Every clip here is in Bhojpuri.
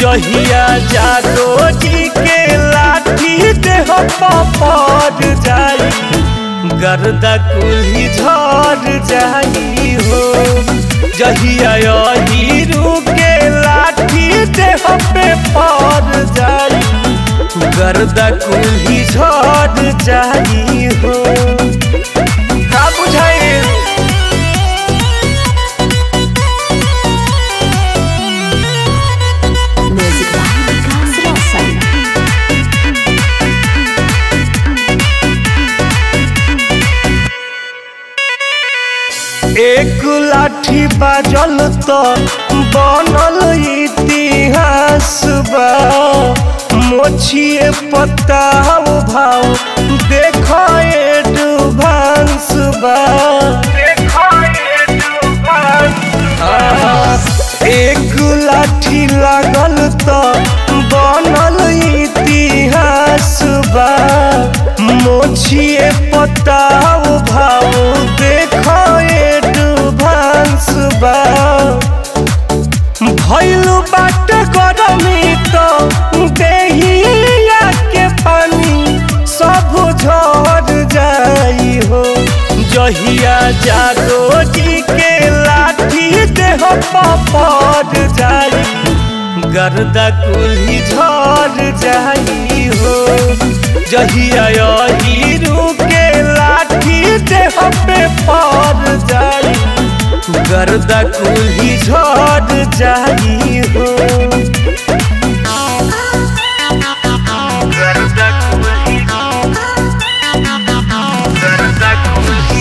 जहिया जादो जी के लाठी देह पड़ जाई गर्दा कुल्ही झड़ जाई हो जहिया हीरू के लाठी देह पे पड़ जाई गर्दा कुल्ही झड़ जाई हो का बुझाई Music by Vikas Roshan. एक लाठी बाजल तो बनल इतिहास बा मोछिए पत्ता भाव देख एडवांस बा आहा, एक लाठी लागल तो बनल इतिहास बा मोछिए पत्ता भाव देख एडवांस बा भइल बाटे गरमी तो देहिया के पानी सब झड़ जाई हो जहिया जादो जी के लाठी देह पड़ जाई गर्दा कुल्ही झड़ जाई हो जहिया हीरू के लाठी देह पे पड़ जाई गर्दा कुल्ही झड़ जाई हो गर्दा कुल्ही गर्दा कुल्ही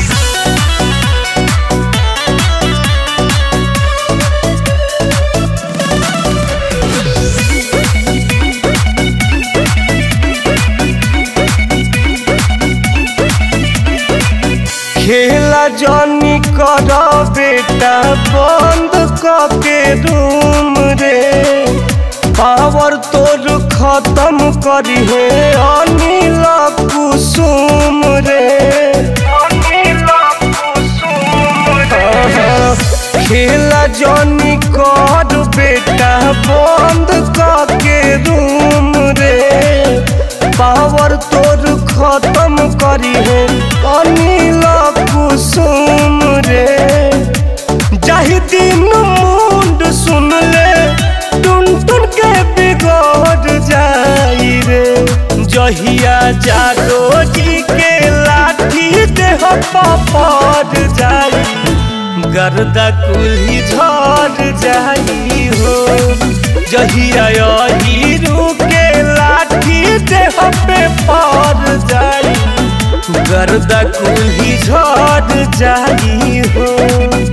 खेला जनी कर बेटा बंद के रूम रे पावर तोर खत्म करी है अनिल कुसुम रे खेला जनी कर बेटा बंद के रूम रे पावर तोर खत्म करी है अनिल कुसुम रे जाहि दिन मुंड सुन ले टुन टुन के बिगड़ जाई रे जहिया जादो जी के लाठी देह पड़ जाई गर्दा कुल्ही झड़ जाई हो जहिया हीरू के लाठी देह पे पड़ जाई गर्दा कुल्ही झड़ जाई हो